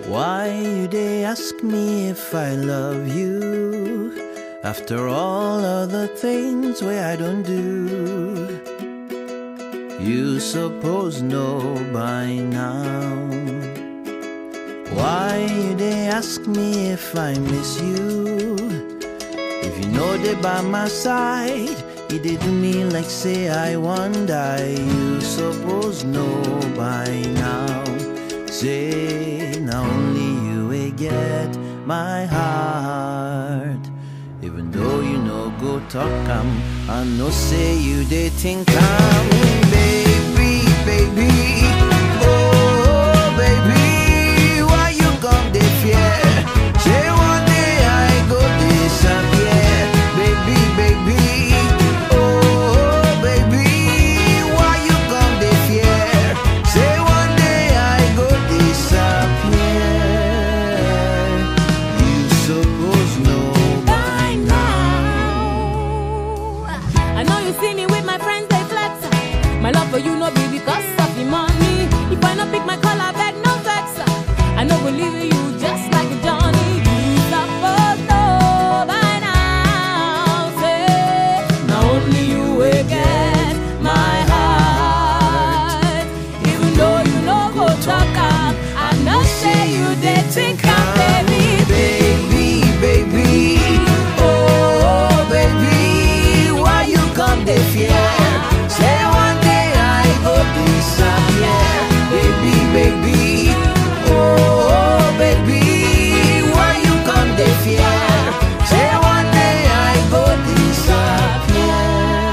Why you they ask me if I love you? After all other things where I don't do. You suppose know by now. Why you they ask me if I miss you? If you know they by my side, it did do me like say I want die. You suppose know by now. Say now only you will get my heart. Even though you know go talk am, I know say you they think I'm baby, baby. Oh baby, why you come they fear? Say one day I go disappear, baby, baby. Oh baby, why you come they fear? Say one day I go disappear. You suppose know by now. I know you see me with my friends, they flex. My love for you no be because of the money. If I no pick my color, beg no vex. I no go leave you just like Johnny. You suppose know by now. Say, now only you will get my heart. Even though you no go talk am, I know say you they think I'm baby. baby, baby. Oh, baby, why you come they fear? Say one day I go disappear, baby, baby. Oh, baby, why you come they fear? Say one day I go disappear.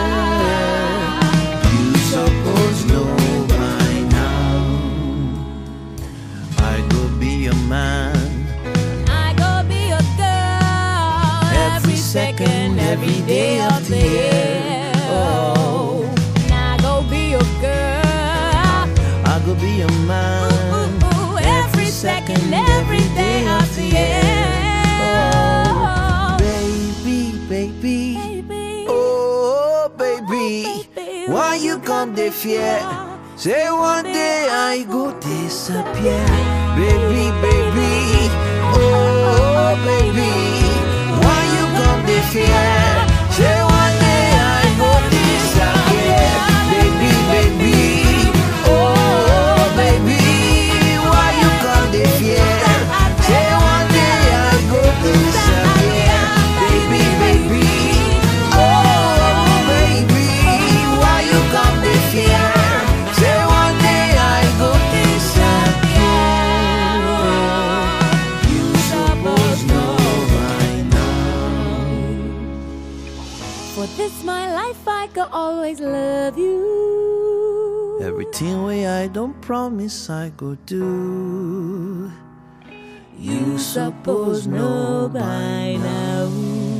You suppose know by now. I go be a man. I go be a girl Every second, every day of the year. Oh, I go be a girl. I go be a man. Ooh, ooh, every second, every day of the year. Oh, baby, baby. Baby, Oh, baby. Baby, Why you come the fear? Say one day I go disappear. Baby, baby. Oh, baby. Why you come the fear? Say one day I go disappear. Baby, baby. Oh, baby. Why you come the fear? Say one day I go disappear. Baby, baby. Oh, baby. Why you come the fear? Say one day I go disappear. You suppose know by now. for this my life, I could always love you. Everything way I don't promise I go do. You suppose know by now.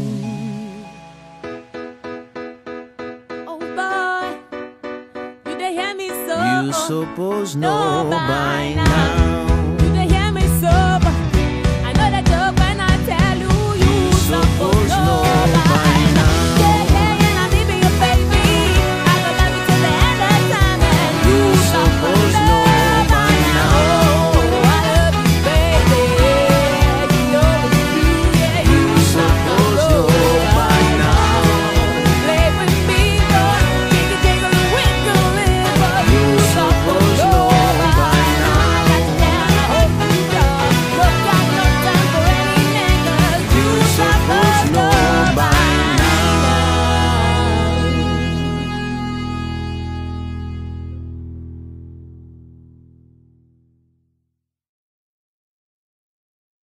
Oh boy, you they hear me so? You suppose know Know by by now. now.